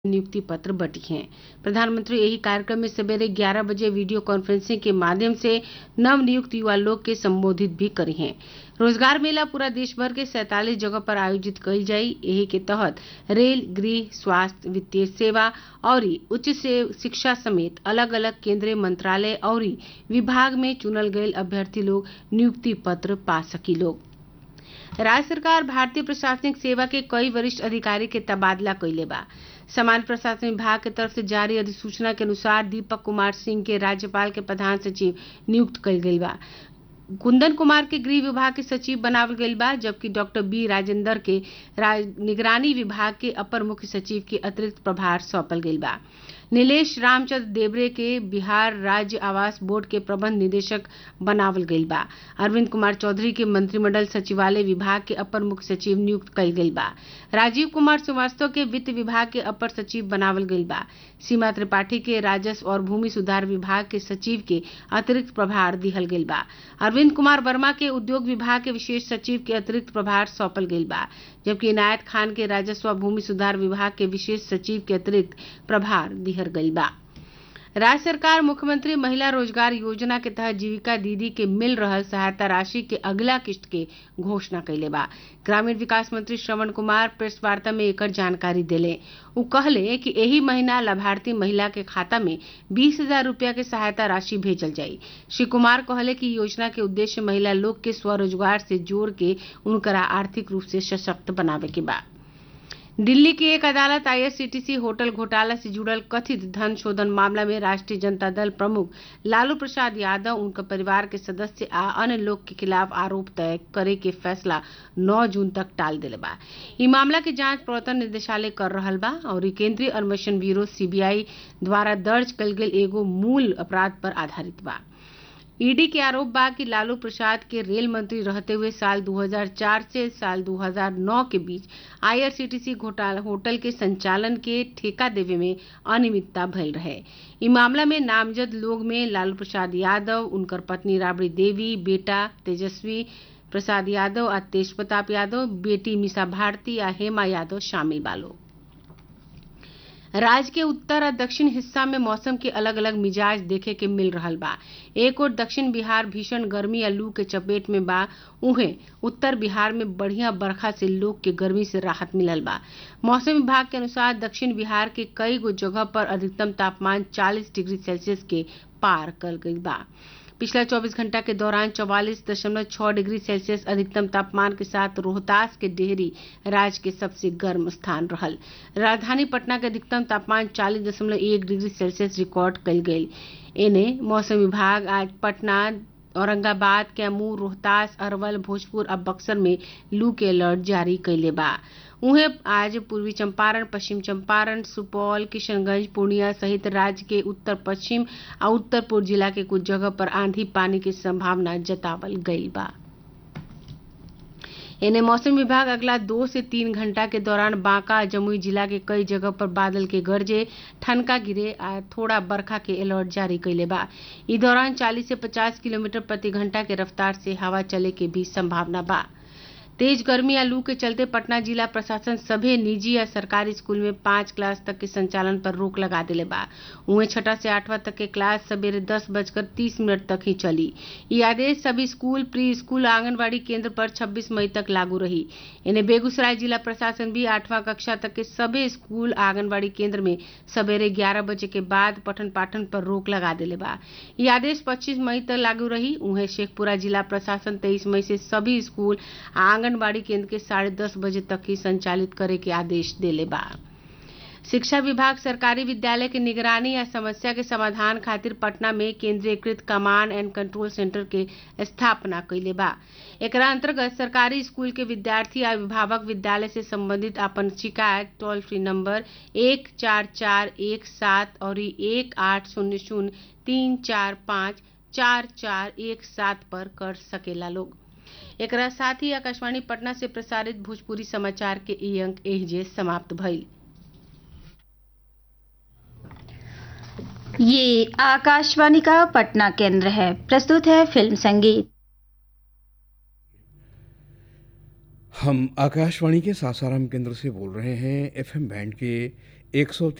नियुक्ति पत्र बटी हैं प्रधानमंत्री यही कार्यक्रम में सवेरे 11 बजे वीडियो कॉन्फ्रेंसिंग के माध्यम से नव नियुक्त युवा लोग के संबोधित भी करी हैं रोजगार मेला पूरा देश भर के सैतालीस जगह पर आयोजित कईल जाई यही के तहत रेल गृह स्वास्थ्य वित्तीय सेवा और उच्च से शिक्षा समेत अलग अलग केंद्रीय मंत्रालय और विभाग में चुनल गये अभ्यर्थी लोग नियुक्ति पत्र पा सकी लोग राज्य सरकार भारतीय प्रशासनिक सेवा के कई वरिष्ठ अधिकारी के तबादला कैले बा सामान्य प्रशासन विभाग के तरफ से जारी अधिसूचना के अनुसार दीपक कुमार सिंह के राज्यपाल के प्रधान सचिव नियुक्त कईल गईल बा कुंदन कुमार के गृह विभाग के सचिव बनावल गईल बा जबकि डॉक्टर बी राजेंद्र के निगरानी विभाग के अपर मुख्य सचिव के अतिरिक्त प्रभार सौंपल गईल बा नीलेश रामचंद्र देवरे के बिहार राज्य आवास बोर्ड के प्रबंध निदेशक बनावल गईल बा अरविंद कुमार चौधरी के मंत्रिमंडल सचिवालय विभाग के अपर मुख्य सचिव नियुक्त कईल गईल बा राजीव कुमार श्रीवास्तव के वित्त विभाग के अपर सचिव बनावल गईल बा सीमा त्रिपाठी के राजस्व और भूमि सुधार विभाग के सचिव के अतिरिक्त प्रभार दिहल गईल बा अरविंद कुमार वर्मा के उद्योग विभाग के विशेष सचिव के अतिरिक्त प्रभार सौंपल गईल बा जबकि इनायत खान के राजस्व और भूमि सुधार विभाग के विशेष सचिव के अतिरिक्त प्रभार दिहल गईल बा राज्य सरकार मुख्यमंत्री महिला रोजगार योजना के तहत जीविका दीदी के मिल रहल सहायता राशि के अगला किस्त के घोषणा कैले बा ग्रामीण विकास मंत्री श्रवण कुमार प्रेस वार्ता में एकर जानकारी देले उ कहले कि एही महीना लाभार्थी महिला के खाता में बीस हजार रूपया के सहायता राशि भेजल जाई श्री कुमार कहले कि योजना के उद्देश्य महिला लोग के स्वरोजगार से जोड़ के उनकरा आर्थिक रूप से सशक्त बनावे के बा दिल्ली की एक अदालत आईआरसीटीसी होटल घोटाला से जुड़ल कथित धन शोधन मामला में राष्ट्रीय जनता दल प्रमुख लालू प्रसाद यादव उनका परिवार के सदस्य आ अन्य लोग के खिलाफ आरोप तय करे के फैसला 9 जून तक टाल दिले बा ई मामला के जांच प्रवर्तन निदेशालय कर रहल बा और केंद्रीय अन्वेषण ब्यूरो सीबीआई द्वारा दर्ज कल गेल एगो मूल अपराध पर आधारित बा ईडी के आरोप बा कि लालू प्रसाद के रेल मंत्री रहते हुए साल 2004 से साल 2009 के बीच आईआरसीटीसी घोटाला होटल के संचालन के ठेका देवे में अनियमितता भइल रहे ई मामला में नामजद लोग में लालू प्रसाद यादव उनकर पत्नी राबड़ी देवी बेटा तेजस्वी प्रसाद यादव आ तेज प्रताप यादव बेटी मिसा भारती आ हेमा यादव शामिल बालो राज्य के उत्तर और दक्षिण हिस्सा में मौसम के अलग अलग मिजाज देखे के मिल रहा बा एक और दक्षिण बिहार भीषण गर्मी या लू के चपेट में बा उहे उत्तर बिहार में बढ़िया बरखा से लोग के गर्मी से राहत मिलल बा मौसम विभाग के अनुसार दक्षिण बिहार के कई गो जगह पर अधिकतम तापमान 40 डिग्री सेल्सियस के पार कर गई बा पिछला 24 घंटा के दौरान चौवालीस दशमलव छह डिग्री सेल्सियस अधिकतम तापमान के साथ रोहतास के डेहरी राज्य के सबसे गर्म स्थान रहल राजधानी पटना के अधिकतम तापमान चालीस दशमलव एक डिग्री सेल्सियस रिकॉर्ड कल गई एने मौसम विभाग आज पटना औरंगाबाद कैमूर रोहतास अरवल भोजपुर और बक्सर में लू के अलर्ट जारी कैले बा उहे आज पूर्वी चंपारण पश्चिम चंपारण सुपौल किशनगंज पूर्णिया सहित राज्य के उत्तर पश्चिम और उत्तर पूर्व जिला के कुछ जगह पर आंधी पानी की संभावना जतावल गई बा इन्हें मौसम विभाग अगला दो से तीन घंटा के दौरान बांका जमुई जिला के कई जगह पर बादल के गरजे ठनका गिरे आ थोड़ा बरखा के अलर्ट जारी कैले बा इस दौरान 40 से 50 किलोमीटर प्रति घंटा के रफ्तार से हवा चले के भी संभावना बा तेज गर्मी या लू के चलते पटना जिला प्रशासन सभी निजी या सरकारी स्कूल में पांच क्लास तक के संचालन पर रोक लगा दिले बा उहे छठा से आठवां तक के क्लास सवेरे दस बजकर तीस मिनट तक ही चली ये आदेश सभी स्कूल प्री स्कूल आंगनबाड़ी केंद्र पर 26 मई तक लागू रही इन्हें बेगूसराय जिला प्रशासन भी आठवां कक्षा तक के सभी स्कूल आंगनबाड़ी केंद्र में सवेरे ग्यारह बजे के बाद पठन पाठन पर रोक लगा दिले बा ये आदेश पच्चीस मई तक लागू रही उहे शेखपुरा जिला प्रशासन तेईस मई से सभी स्कूल आंगनबाड़ी केंद्र के साढ़े दस बजे तक ही संचालित करे के आदेश देले बा शिक्षा विभाग सरकारी विद्यालय के निगरानी या समस्या के समाधान खातिर पटना में केंद्रीयकृत कमांड एंड कंट्रोल सेंटर के स्थापना कैले बा एकरा अंतर्गत सरकारी स्कूल के विद्यार्थी या अभिभावक विद्यालय से संबंधित अपन शिकायत टोल फ्री नंबर एक चार चार एक सात और एक आठ शून्य शून्य तीन चार पाँच चार चार एक सात पर कर सकेला लोग एकरा साथ ही आकाशवाणी पटना से प्रसारित भोजपुरी समाचार के ई अंक एहजे समाप्त भइल ये आकाशवाणी का पटना केंद्र है प्रस्तुत है फिल्म संगीत हम आकाशवाणी के सासाराम केंद्र से बोल रहे हैं एफएम बैंड के एक सौ